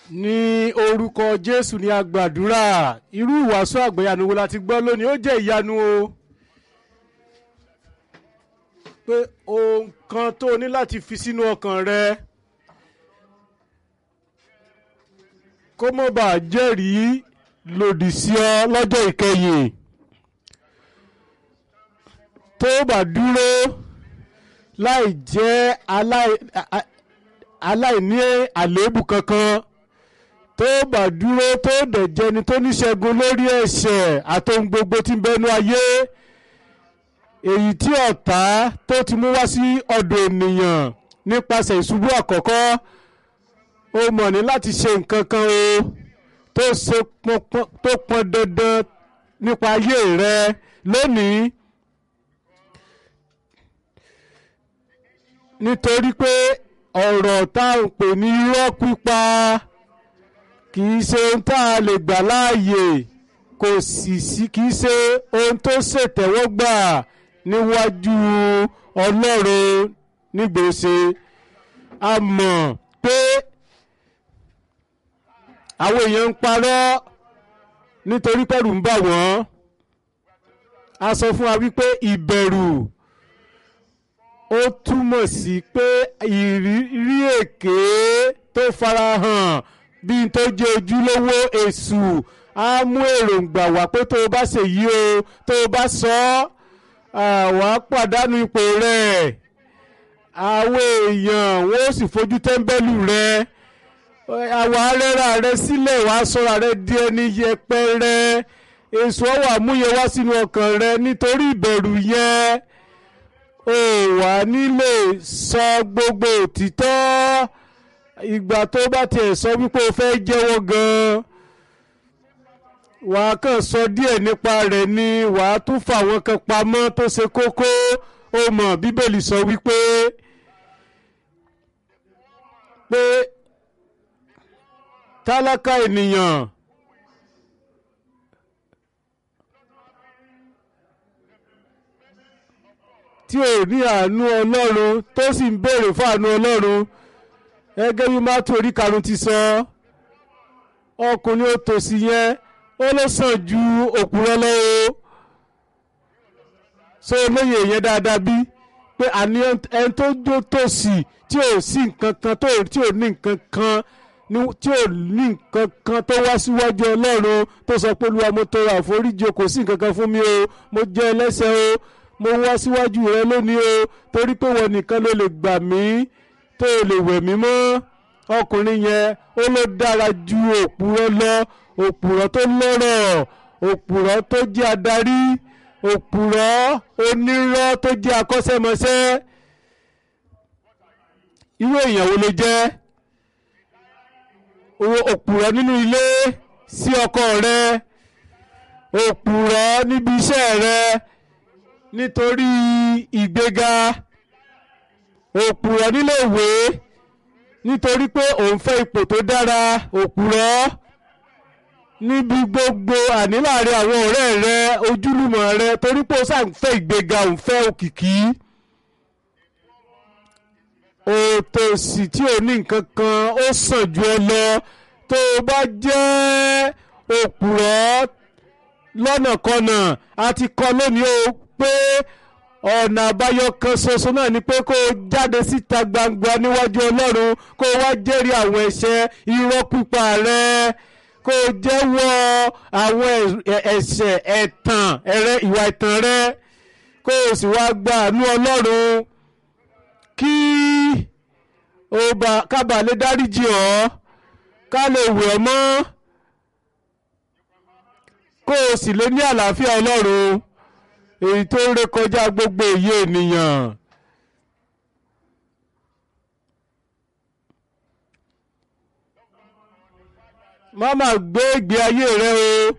ní orúkọ jésù ní agbàdúrà irú ìwàásù àgbéyanu wo la ti gbọ́ lónìí ó jẹ́ ìyanu o pé ohun kan tó o ní láti fi sínú ọkàn rẹ kó mọ̀ bá jẹ́rìí lòdì sí ọ lọ́jọ́ ìkẹyìn tó bá dúró láì jẹ́ aláì aláìní àléébù kankan tó bá dúró tó dẹ̀ jẹni tó níṣẹ́gun lórí ẹ̀ṣẹ̀ àtohun gbogbo tí ń bẹnu ayé èyí tí ọ̀tá tó ti mú wá sí ọ̀dọ̀ ènìyàn nípasẹ̀ ìṣubú àkọ́kọ́ ó mọ̀ ní láti ṣe nǹkan kan o tó ṣe tó pọn dandan nípa ayé rẹ lónìí nítorí pé ọ̀rọ̀ tá à ń pè ní irọ́ pípa kì í ṣe ohun tá a lè gbà láàyè kò sì sí kì í ṣe ohun tó ṣètẹ́wọ́gbà níwájú ọlọ́run nígbèsè a mọ̀ pé àwọn èèyàn ń parọ́ nítorí pẹ̀lú ń bà wọ́n a sọ fún wa wípé ìbẹ̀rù ó túmọ̀ sí pé ìrírí èké tó farahàn bí n tó jẹ́ ojúlówó èṣù á mú èròǹgbà wá pé tó o bá ṣèyí o tó o bá sọ ọ́ wàá pàdánù ipò rẹ̀ àwọn èèyàn wọ́n ó sì fojú tẹ́ḿbẹ́lú rẹ̀ àwọn arẹ́ra rẹ̀ sílẹ̀ wàá sọ̀rọ̀ rẹ̀ di ẹni yẹpẹrẹ èṣù ọ̀wà múyẹ wá sínú ọkàn rẹ̀ nítorí ìbẹ̀rù yẹn o wà nílé sọ gbogbo òtítọ́ ìgbà tó bá tiẹ̀ sọ wípé o fẹ́ jẹ́wọ́ gan-an wà á kàn sọ díẹ̀ nípa rẹ̀ ni wà á tún fà wọ́n kan pamọ́ tó ṣe kókó o mọ̀ bíbélì sọ wípé pé tálákà ènìyàn tí ò ní àánú ọlọ́run tó sì ń béèrè fún àánú ọlọ́run gẹ́gẹ́ bí mátò orí karùn-ún ti sọ ọkùnrin òtòṣì yẹn ó ló sàn ju òpùrọ́ lọ́wọ́ so olóyè yẹn dáadáa bí pé àní ẹni tó jó tòṣì tí ò sí nǹkan kan tó tí ò ní nǹkan kan tí ò ní nǹkan kan tó wá síwájú ọlọ́run tó sọ pé olúwa mo tọrọ àforíjì kò sí nǹkan kan fún mi o mo jẹ́ ẹlẹ́ṣẹ̀ o mo wá síwájú rẹ lónìí o torí pé wọn nìkan ló lè gbà mí tó lè wẹ̀ mí mọ́ ọkùnrin yẹn ó ló dára ju òpùrọ́ lọ òpùrọ́ tó lọ́rọ̀ òpùrọ́ tó jẹ́ adarí òpùrọ́ onírọ́ tó jẹ́ akọ́ṣẹ́mọṣẹ́ irú èèyàn wo ló jẹ́ òpùrọ́ nínú ilé sí ọkọ rẹ òpùrọ́ níbi iṣẹ́ rẹ nítorí ìgbéga òpùrọ̀ nílé ìwé nítorí pé òun fẹ́ ipò tó dára òpùrọ̀ níbi gbogbo àní láàrin àwọn ọ̀rẹ́ rẹ ojúlùmọ̀ rẹ torí pé ó sàn fẹ́ ìgbéga òun fẹ́ òkìkí òtòṣì tí ò ní nǹkan kan ó sàn ju ọ lọ tó o bá jẹ́ òpùrọ̀ lọ́nàkọnà àti kọ́ lónìí o pé ọ̀nà àbáyọ kan ṣoṣo náà ni pé kó o jáde síta gbangba níwájú ọlọ́run kó o wá jẹ́rìí àwọn ẹ̀ṣẹ̀ irọ́ pípa rẹ kó o jẹ́wọ́ àwọn ẹ̀ṣẹ̀ ẹ̀tàn ẹ̀rẹ́ ìwà ẹ̀tàn rẹ kó o sì wá gba àánú ọlọ́run kí o bá kábà lè dáríjì ọ́ ká lè wẹ̀ ọ́ mọ́ kó o sì lè ní àlàáfíà ọlọ́run èyí tó ń rékọjá gbogbo èyí ènìyàn. má má gbé ìgbé ayé rẹ o